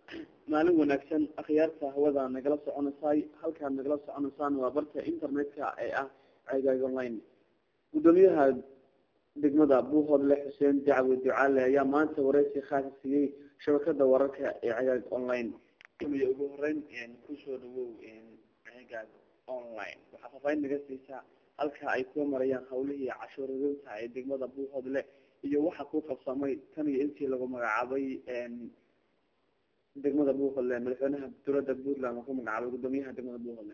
maalin wanaagsan akhyaarta hawada nagala soconaysay halkaad nagala soconaysaan waa barta internetka ee ah cegaag online gudoomiyaha degmada buuhoodle xuseen dacwe ducaale ayaa maanta wareysi khaasa siiyey shabakada wararka ee cegaag online gamiya ugu horeyn kusoo dhawow cegaag online waxaa faafaahin naga siisaa halka ay kuwa marayaan hawlihii cashuuradinta ee degmada buuhoodle iyo waxa ku qabsamay tan iyo intii lagu magacaabay degmada buuhoodle madaxweynaha dowladda puntland oo ku magacaabay gudoomiyaha degmada buuhoodle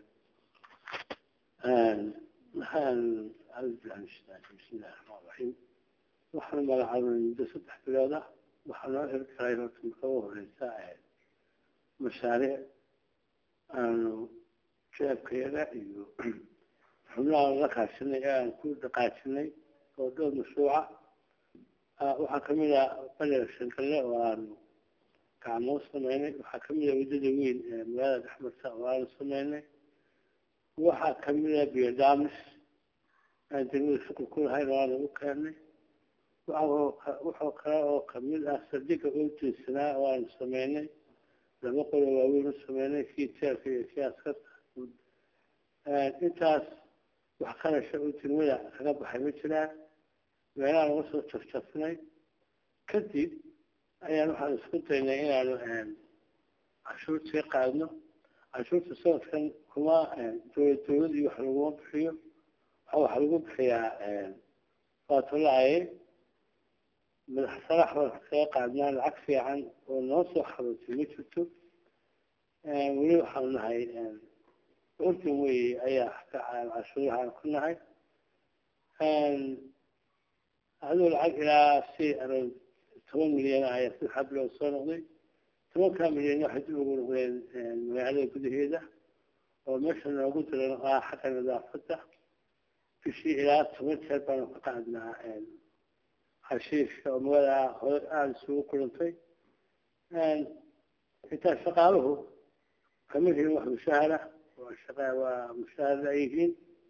maxaan bismillahi raxmaan raxiim waxaan magacaabay muddo saddex bilood ah waxaa noo hirgalay horta marka ugu horeysa mashaariic aanu jeebkayada iyo xubnaha la kaashanay ee aan ku dhaqaajinay oo dhowr mashruuca waxaa kamid a baler shankalle oo aanu gacmoo sameynay waxaa kamid a waddada weyn ee magaalada dhexmarta oo aanu sameynay waxaa kamid a biodamis aan degmada shukul ku lahayn oo aanu u keenay wuxuu kale oo kamid ah sadiga oo jeesanaa oo aanu sameynay laba qolo waaweyn u sameynay kii teelka iyo kii askarta intaas wax qarasha oo degmada kaga baxay ma jiraan meelaha laga soo jafjafnay kadib ayaan waxaan isku daynay inaanu cashuurtii qaadno cashuurta sanadkan kuma dowlad dowlad iyo wax laguma bixiyo waxa lagu bixiyaa waatolaaye madax sarax baan kaga qaadnaa lacag fiican oo noo soo xarootay ma jirto weli waxaanu nahay ordan wey ayaa cashuurahaan ku nahay aduu lacag ilaa si around toban milyan ayaa si xabloo soo noqday tobankaa milyan waxay dib ugu noqdeen magaalada gudaheeda oo meesha noogu diran ah xagga nadaafadda bishii ilaa toban jeer baanu ka qaadnaa hashiishka oo magaalada hore aada isugu kulantay intaa shaqaaluhu kama helin wax mushahara waa shaqa waa mushahara ay yihiin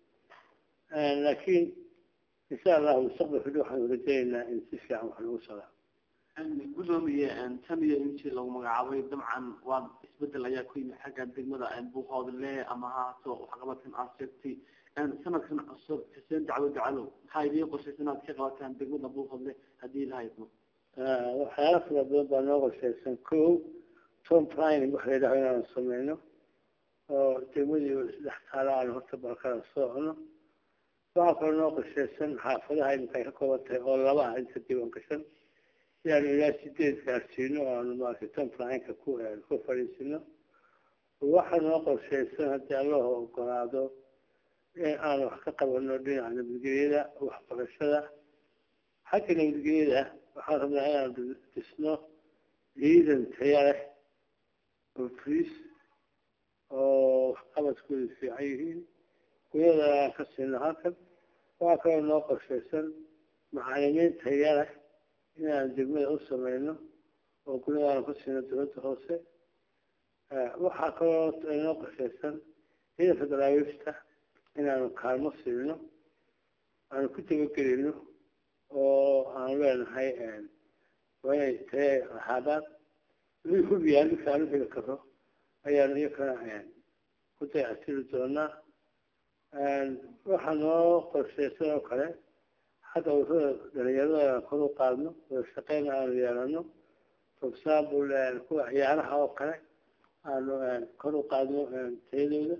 laakiin insha allahu mustaqbalka dhow waxaanu rajaynaynaa in si fiican wax lagu socdaa gudoomiye tan iyo intii lagu magacaabay dabcan waa isbedel ayaa ku yimid xagga degmada buuhoodle ama haato waxqabadkan aad sheegtay sanadkan cusub xuseen dacwo dacalow maxaa idiin qorshaysa inaad ka qabataan degmada buuhoodle haddii la hayno waxyaala fara badan baa noo qorshaysan ko tom planning waxa la yidhaho inaanu sameyno oo degmadii saddex taalo aan horta balkala socno waxaa kaloo noo qorshaysan xaafadaha iminka ay ka kooban tahay oo laba ah inta diiwan gashan inaanu ilaa sideed gaarsiino oo aanu maaragtay tom planninka ku ku fadhiisino waxaa noo qorshaysan haddii allaha ogolaado in aanu wax ka qabano dhinaca nabadgelyada waxbarashada xagga nabadgelyada waxaan rabnaa inaanu dhisno ciidan taya leh oo friis oo waxqabadkooda fiican yihiin guyada aan ka siino halkan waxaa kaloo noo qorshaysan macalimiin taya leh inaan degmada u sameyno oo guyada aanu ka siino dowladda hoose waxaa kaloo noo qorshaysan ciidanka daraawiishta inaanu kaalmo siino aanu ku dabagelino oo aanu leenahay waa inay taya lahaadaan wixii hubiyaan dhulka aanu heli karo ayaanu iyakana ku dayactiri doonaa waxaa noo qorshaysan oo kale xagga ururada dhalinyarada kor u qaadno wada shaqeyn aanu yeelano for example kuwa ciyaaraha oo kale aanu kor u qaadno tayadooda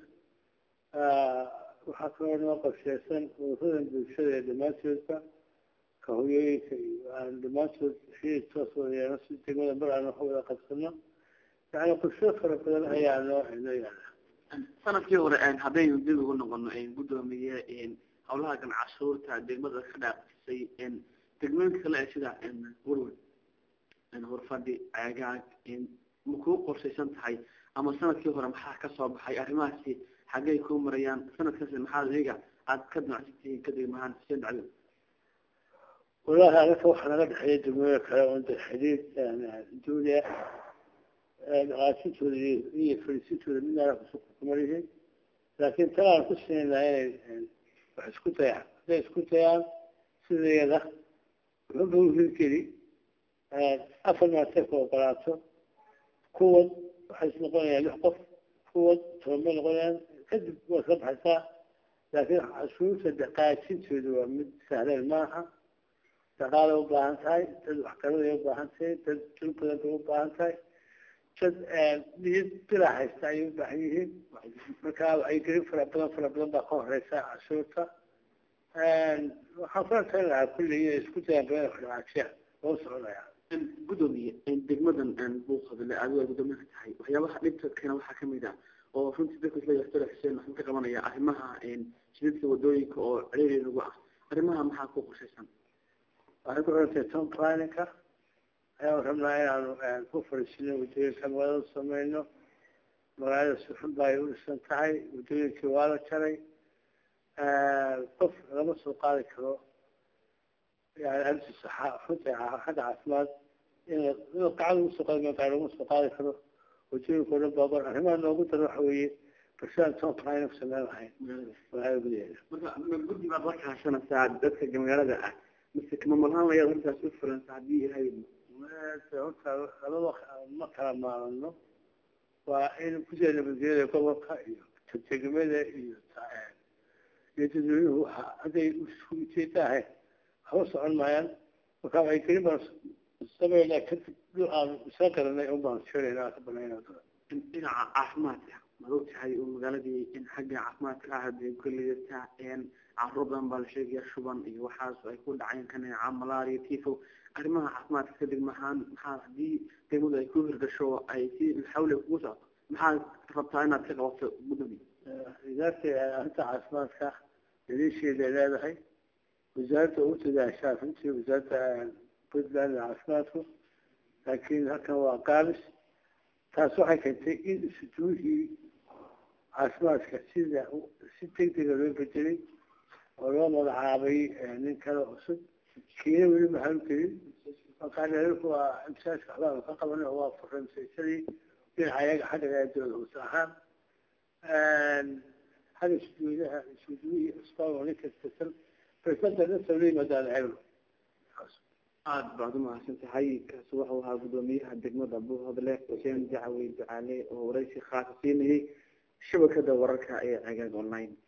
waxaa kaloo noo qorshaysan ururada bulshada ee dhammaantoodba ka hoyooyinka iyo aan dhammaantood xiriir toos wada yeelno si degmada mar aan wax wada qabsano yani qorsho fara badan ayaa noo noo yaala sanadkii hore haddaynu dib ugu noqono gudoomiye hawlaha gan cashuurta degmada ka dhaafisay degmooyinka kale ee sida warwar horfadhi ceegaag ma kuu qorshaysan tahay ama sanadkii hore maxaa kasoo baxay arrimahaasi xaggay kuu marayaan sanadkaasi maxaad iyaga aad ka damacsantihiin ka degmahaan xuseen dacwo walahi anaka waxaa naga dhexeeya degmooyin kale oo de xiriir duulia dhaqaajintooda iyo fadhiisintooda midnaana kuma yihiin laakiin tan aan ku siinaynaa inay wax isku dayaan hadday isku dayaan sideeda wuxuuba uhirgeli afar maatay ku ogolaato kuwad waxay is noqonayaan lix qof kuwad toban bay noqonayaan kadib waa iska baxaysaa laakiin cashuurta dhaqaajintooda waa mid sahleen maaha dhaqaalay u baahan tahay dad waxgaraday u baahan tahay dad dul badan bay u baahan tahay dad niyad bila haysta ayay u baahan yihiin marka wacyigelin fara badan fara badan baa ka horeysa cashuurta waxaan kula talin lahaa kulli inay isku dayaan badan dhaqaajiya loo soconaya gudoomiye degmadan buuqadle adigo ay gudoomiye ka tahay waxyaabaha dhibta keena waxaa kamid ah oo runtii dadka isla yaxtoola xuseen waxaan ka qabanaya arrimaha jidadka wadooyinka oo ciriiri nagu ah arrimaha maxaa ku qorshaysan waxay ku xirantay tom planninka ayaan rabnaa inaanu ku fariisino waddooyinka magaalada sameyno magaalada si xun ba ay u dhisan tahay waddooyinkii waa la jaray qof lama soo qaadi karo yani arrintiisa runta xagga caafimaad in inuu gacada ugu soo qaadi maa laguma soo qaadi karo waddooyinka o dhan baabar arrimaha noogu daro waxa weeye bulshada tom planning ku sameyn lahayn magaalada gudaheeda marka guddi baad la kaashanaysaa dadka magaalada ah mise kamamalahaan layaad arrintaas u furansa haddii ilahay horta labada ma kala maalano waa in gudaha nabadgelyada gobolka iyo degmada iyo iyo dadweynuhu waxa hadday isku ujeeda ahayn waxba socon maayaan marka waxay kelin baan sameynaa kadib dhul aan isla garanay un baan sheegaynaa ka banayna dhinaca caafimaadka maad ogtahay oo magaaladii in xagga caafimaadka ah dee kulliyata carruur badan baa la sheegaya shuban iyo waxaas ay ku dhaceen kaneeca malaria tifo arrimaha caafimaadka ka degmahaan maxaa haddii degmadu ay ku hirgasho ay si xawle kugu socoto maxaad rabtaa inaad ka qabato gudoomiye idaarta arrinta caafimaadka daliisheeday leedahay wasaaradda ugu dadaashaa runtii wasaaradda puntland caafimaadku laakiin halkan waa gaabis taas waxay keentay in isujuuhii caafimaadka sida si degdega loo bedelay oo loo magacaabay nin kale cusub kiina weli maxalu gelin markaa dheerku waa imsaajka waxbaanu ka qabanay oo waa furramsaysadii dhinaca ayaga xagga dowlad hoose ahaan xagga sujuudaha sujuudihii cusbaan oo nin kastasan presenta nasab la yimaadaan eegno aada baad umahadsan tahay kaasi wuxuu ahaa gudoomiyaha degmada buuhodle xuseen jacawey ducaale oo waraysi khaasa siinayay shabakada wararka ee cagaag online